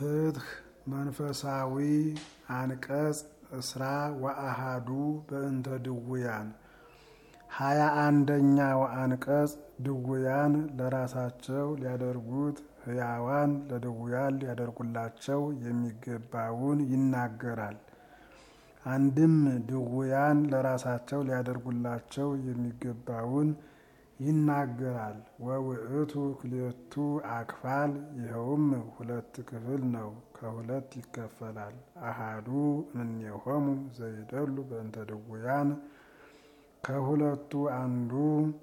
ፍትህ መንፈሳዊ አንቀጽ እስራ ወአሃዱ በእንተ ድውያን ሀያ አንደኛው አንቀጽ ድውያን ለራሳቸው ሊያደርጉት ሕያዋን ለድውያን ሊያደርጉላቸው የሚገባውን ይናገራል። አንድም ድውያን ለራሳቸው ሊያደርጉላቸው የሚገባውን ይናገራል። ወውእቱ ክልኤቱ አክፋል ይኸውም ሁለት ክፍል ነው፣ ከሁለት ይከፈላል። አሃዱ እምኔሆሙ ዘይደሉ በእንተ ድውያን ከሁለቱ አንዱ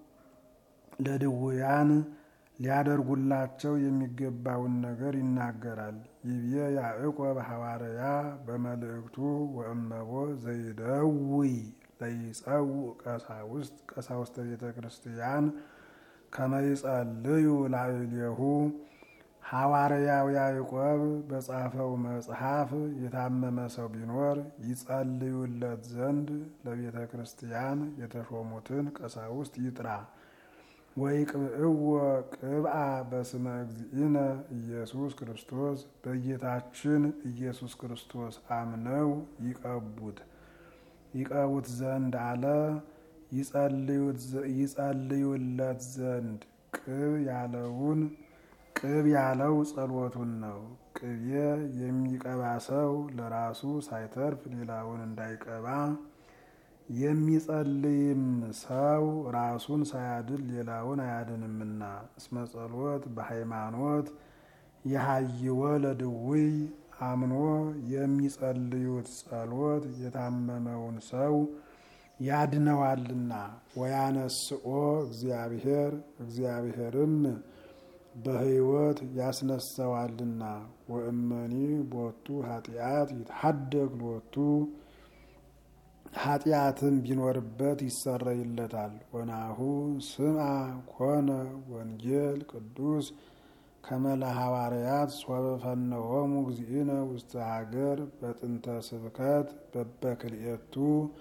ለድውያን ሊያደርጉላቸው የሚገባውን ነገር ይናገራል። ይብዬ ያዕቆብ ሐዋርያ በመልእክቱ ወእመቦ ዘይደውይ ለይጸውዕ ቀሳውስት ቀሳውስተ ቤተ ክርስቲያን ከመይጸልዩ ላዕሌሁ ሐዋርያው ያዕቆብ በጻፈው መጽሐፍ የታመመ ሰው ቢኖር ይጸልዩለት ዘንድ ለቤተ ክርስቲያን የተሾሙትን ቀሳውስት ይጥራ። ወይቅብእዎ ቅብአ በስመ እግዚእነ ኢየሱስ ክርስቶስ በጌታችን ኢየሱስ ክርስቶስ አምነው ይቀቡት ይቀቡት ዘንድ አለ። ይጸልዩለት ዘንድ ቅብ ያለውን ቅብ ያለው ጸሎቱን ነው። ቅቤ የሚቀባ ሰው ለራሱ ሳይተርፍ ሌላውን እንዳይቀባ የሚጸልይም ሰው ራሱን ሳያድን ሌላውን አያድንምና። እስመ ጸሎት በሃይማኖት የሃይወ ለድውይ አምኖ የሚጸልዩት ጸሎት የታመመውን ሰው ያድነዋልና። ወያነስኦ እግዚአብሔር እግዚአብሔርም በሕይወት ያስነሳዋልና። ወእመኒ ቦቱ ኃጢአት ይትሐደግ ሎቱ ኃጢአትም ቢኖርበት ይሰረይለታል። ወናሁ ስምዐ ኮነ ወንጌል ቅዱስ ከመለ ሐዋርያት ሶበ ፈነሆሙ እግዚእነ ውስተ ሀገር በጥንተ ስብከት በበክልኤቱ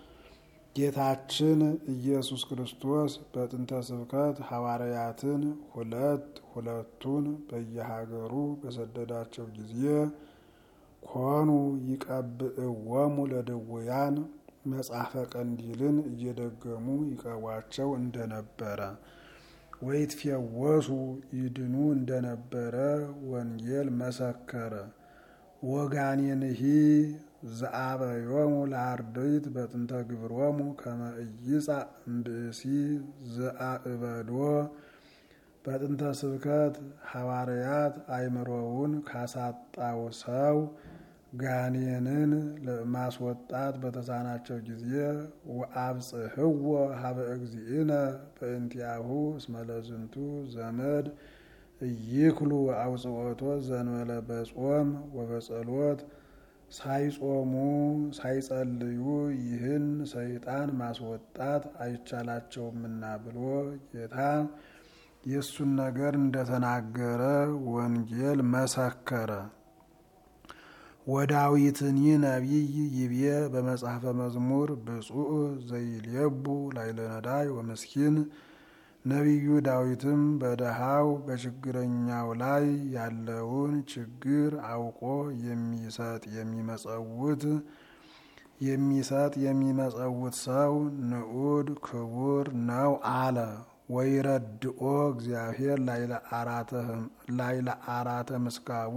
ጌታችን ኢየሱስ ክርስቶስ በጥንተ ስብከት ሐዋርያትን ሁለት ሁለቱን በየሀገሩ በሰደዳቸው ጊዜ ኮኑ ይቀብእዎሙ ለድውያን መጽሐፈ ቀንዲልን እየደገሙ ይቀቧቸው እንደነበረ ወይትፌወሱ ይድኑ እንደነበረ ወንጌል መሰከረ። ወጋኔንሂ ዘአበዮሙ ለአርድእት በጥንተ ግብሮሙ ከመ ኢይጻእ እምብእሲ ዘአእበዶ በጥንተ ስብከት ሐዋርያት አእምሮውን ካሳጣው ሰው ጋኔንን ለማስወጣት በተሳናቸው ጊዜ ወአብጽሕዎ ሀበ እግዚእነ በእንቲአሁ እስመ ለዝንቱ ዘመድ ኢይክሉ አውጽኦቶ ዘንበለ በጾም ወበጸሎት ሳይጾሙ ሳይጸልዩ ይህን ሰይጣን ማስወጣት አይቻላቸውምና ብሎ ጌታ የእሱን ነገር እንደተናገረ ወንጌል መሰከረ። ወዳዊትኒ ነቢይ ይብዬ በመጽሐፈ መዝሙር ብፁዕ ዘይልየቡ ላዕለ ነዳይ ወምስኪን ነቢዩ ዳዊትም በደሃው በችግረኛው ላይ ያለውን ችግር አውቆ የሚሰጥ የሚመጸውት የሚሰጥ የሚመጸውት ሰው ንዑድ ክቡር ነው አለ። ወይረድኦ እግዚአብሔር ላዕለ አራተ ምስካቡ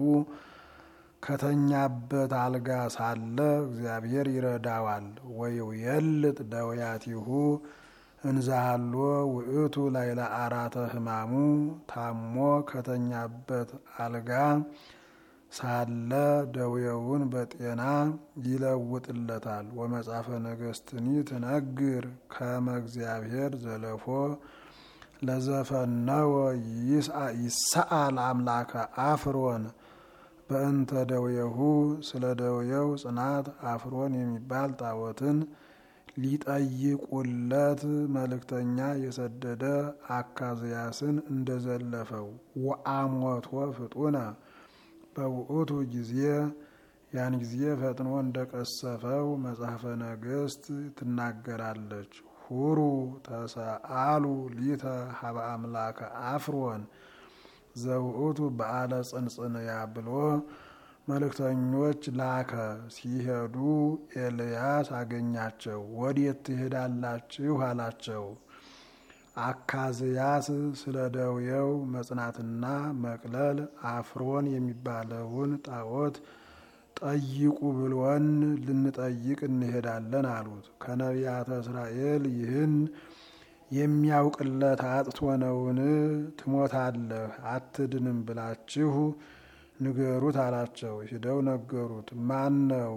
ከተኛበት አልጋ ሳለ እግዚአብሔር ይረዳዋል። ወይውየልጥ ደውያቲሁ እንዛሃሎ ውእቱ ላዕለ አራተ ሕማሙ ታሞ ከተኛበት አልጋ ሳለ ደዌውን በጤና ይለውጥለታል። ወመጽሐፈ ነገሥትኒ ትነግር ከመ እግዚአብሔር ዘለፎ ለዘፈነወ ይስአል አምላከ አፍሮን በእንተ ደውየሁ ስለ ደውየው ጽናት አፍሮን የሚባል ጣዖትን ሊጠይቁለት መልእክተኛ የሰደደ አካዝያስን እንደዘለፈው ወአሞቶ ፍጡነ በውእቱ ጊዜ ያን ጊዜ ፈጥኖ እንደቀሰፈው መጽሐፈ ነገሥት ትናገራለች። ሁሩ ተሰአሉ ሊተ ሀበ አምላከ አፍሮን ዘውእቱ በዓለ ጽንጽንያ ብሎ መልእክተኞች ላከ። ሲሄዱ ኤልያስ አገኛቸው። ወዴት ትሄዳላችሁ አላቸው። አካዝያስ ስለ ደውየው መጽናትና መቅለል አፍሮን የሚባለውን ጣዖት ጠይቁ ብሎን ልንጠይቅ እንሄዳለን አሉት። ከነቢያተ እስራኤል ይህን የሚያውቅለት አጥቶ ነውን? ትሞታለህ አትድንም ብላችሁ ንገሩት አላቸው። ሂደው ነገሩት። ማን ነው?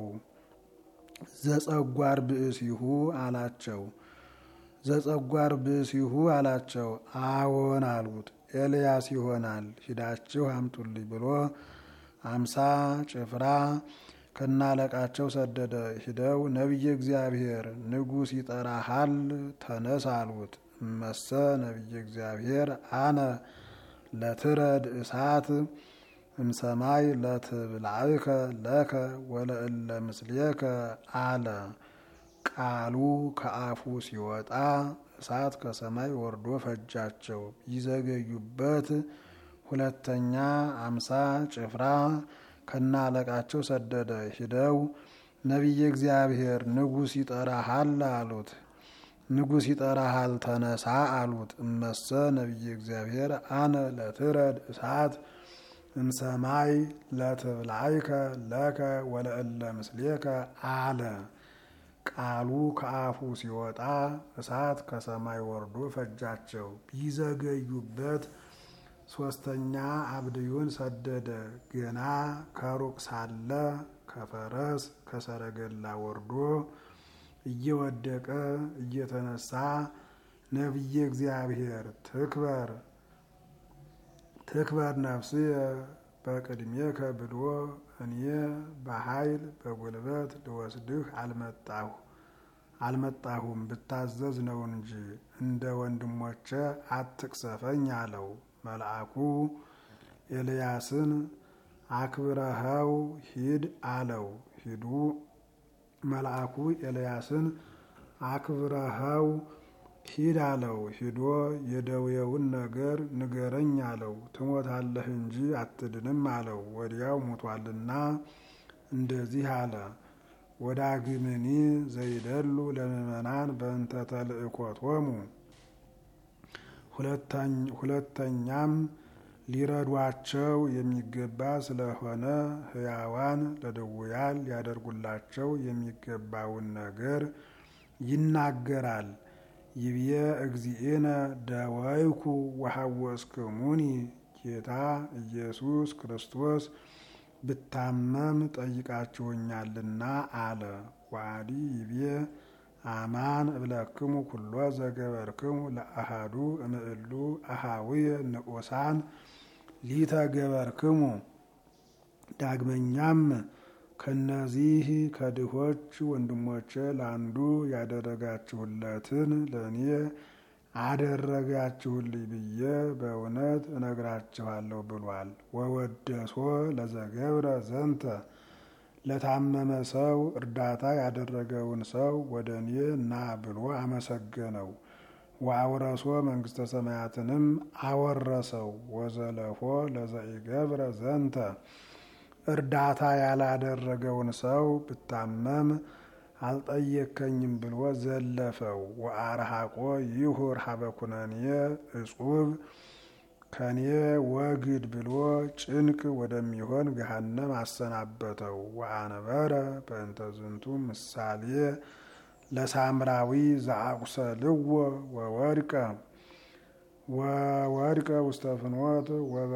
ዘጸጓር ብእሲሁ አላቸው። ዘጸጓር ብእሲሁ አላቸው። አዎን አሉት። ኤልያስ ይሆናል ሂዳችሁ አምጡልኝ ብሎ አምሳ ጭፍራ ከናለቃቸው ሰደደ። ሂደው ነቢየ እግዚአብሔር ንጉሥ ይጠራሃል ተነስ አሉት። እመሰ ነቢየ እግዚአብሔር አነ ለትረድ እሳት እምሰማይ ለትብላዕከ ለከ ወለእለ ምስሌከ አለ። ቃሉ ከአፉ ሲወጣ እሳት ከሰማይ ወርዶ ፈጃቸው። ይዘገዩበት ሁለተኛ አምሳ ጭፍራ ከናለቃቸው ሰደደ። ሂደው ነቢየ እግዚአብሔር ንጉሥ ይጠራሃል አሉት። ንጉሥ ይጠራሃል ተነሳ አሉት። እመሰ ነቢየ እግዚአብሔር አነ ለትረድ እሳት እምሰማይ ለትብላዕከ ለከ ወለእለ ምስሌከ አለ። ቃሉ ከአፉ ሲወጣ እሳት ከሰማይ ወርዶ ፈጃቸው። ቢዘገዩበት ሶስተኛ አብድዩን ሰደደ። ገና ከሩቅ ሳለ ከፈረስ ከሰረገላ ወርዶ እየወደቀ እየተነሳ ነቢየ እግዚአብሔር ትክበር ትክበር ነፍስየ በቅድሜከ ብሎ እኔ በኃይል በጉልበት ልወስድህ አልመጣሁ አልመጣሁም ብታዘዝ ነው እንጂ እንደ ወንድሞቼ አትቅሰፈኝ አለው። መልአኩ ኤልያስን አክብረኸው ሂድ አለው። ሂዱ መልአኩ ኤልያስን አክብረኸው ሂድ አለው። ሂዶ የደዌውን ነገር ንገረኝ አለው። ትሞታለህ እንጂ አትድንም አለው። ወዲያው ሞቷልና እንደዚህ አለ። ወዳግምኒ ዘይደሉ ለምእመናን በእንተ ተልእኮቶሙ ሁለተኛም ሊረዷቸው የሚገባ ስለሆነ ሕያዋን ለድውያን ሊያደርጉላቸው የሚገባውን ነገር ይናገራል። ይብየ እግዚእነ ደወይኩ ወሐወስክሙኒ ጌታ ኢየሱስ ክርስቶስ ብታመም ጠይቃችሁኛልና አለ። ዋዲ ይብየ አማን እብለክሙ ኩሎ ዘገበርክሙ ለአሃዱ እምእሉ አሃዊየ ንዑሳን ሊተገበርክሙ። ዳግመኛም ከነዚህ ከድሆች ወንድሞቼ ለአንዱ ያደረጋችሁለትን ለእኔ አደረጋችሁልኝ ብዬ በእውነት እነግራችኋለሁ ብሏል። ወወደሶ ለዘገብረ ዘንተ ለታመመ ሰው እርዳታ ያደረገውን ሰው ወደ እኔ ና ብሎ አመሰገነው። ወአውረሶ መንግስተ ሰማያትንም አወረሰው። ወዘለፎ ለዘኢገብረ ዘንተ እርዳታ ያላደረገውን ሰው ብታመም አልጠየከኝም ብሎ ዘለፈው። ወአርሃቆ ይሁር ሀበኩነኔ እጹብ ከኔ ወግድ ብሎ ጭንቅ ወደሚሆን ገሃነም አሰናበተው። ወአነበረ በእንተ ዝንቱ ምሳሌ ለሳምራዊ ዘአቁሰልዎ ወወድቀ ወወድቀ ውስተ ፍኖት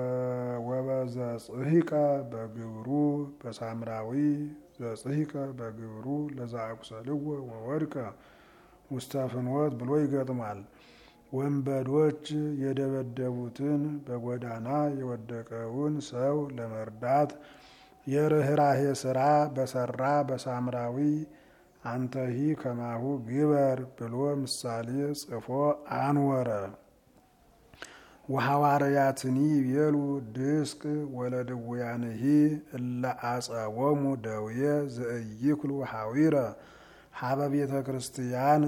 ወበዘጽሂቀ በግብሩ በሳምራዊ ዘጽሂቀ በግብሩ ለዘአቁሰልዎ ወወድቀ ውስተ ፍኖት ብሎ ይገጥማል። ወንበዶች የደበደቡትን በጎዳና የወደቀውን ሰው ለመርዳት የርኅራሄ ስራ በሰራ በሳምራዊ አንተሂ ከማሁ ግበር ብሎ ምሳሌ ጽፎ አንወረ። ወሐዋርያትኒ ይቤሉ ድስቅ ወለድውያንሂ እለ አጸወሙ ደውየ ዘእይክሉ ሐዊረ ሀበ ቤተ ክርስቲያን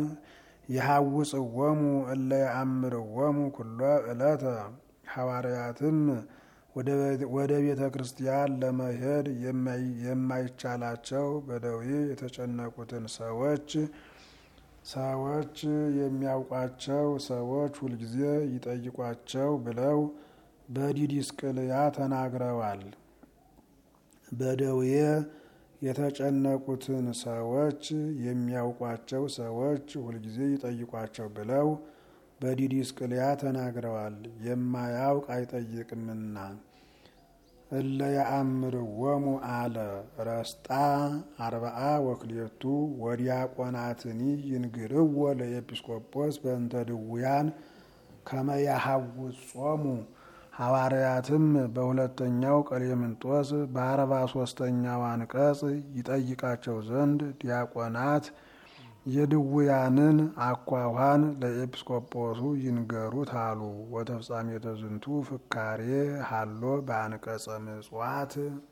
የሐውፅወሙ እለ የአምርወሙ ኩሎ ዕለተ። ሐዋርያትም ወደ ቤተ ክርስቲያን ለመሄድ የማይቻላቸው በደዌ የተጨነቁትን ሰዎች ሰዎች የሚያውቋቸው ሰዎች ሁልጊዜ ይጠይቋቸው ብለው በዲዲስቅልያ ተናግረዋል። በደዌ የተጨነቁትን ሰዎች የሚያውቋቸው ሰዎች ሁልጊዜ ይጠይቋቸው ብለው በዲዲስቅልያ ተናግረዋል። የማያውቅ አይጠይቅምና እለ ያአምርዎሙ አለ ረስጣ አርባአ ወክልኤቱ ወዲያቆናትኒ ይንግርዎ ለኤጲስቆጶስ በእንተ ድውያን ከመ ያሐውጾሙ ሐዋርያትም በሁለተኛው ቀሌምንጦስ በአርባ ሶስተኛው አንቀጽ ይጠይቃቸው ዘንድ ዲያቆናት የድውያንን አኳኋን ለኤጲስቆጶሱ ይንገሩት አሉ። ወተፍጻሜተ ዝንቱ ፍካሬ ሀሎ በአንቀጸ ምጽዋት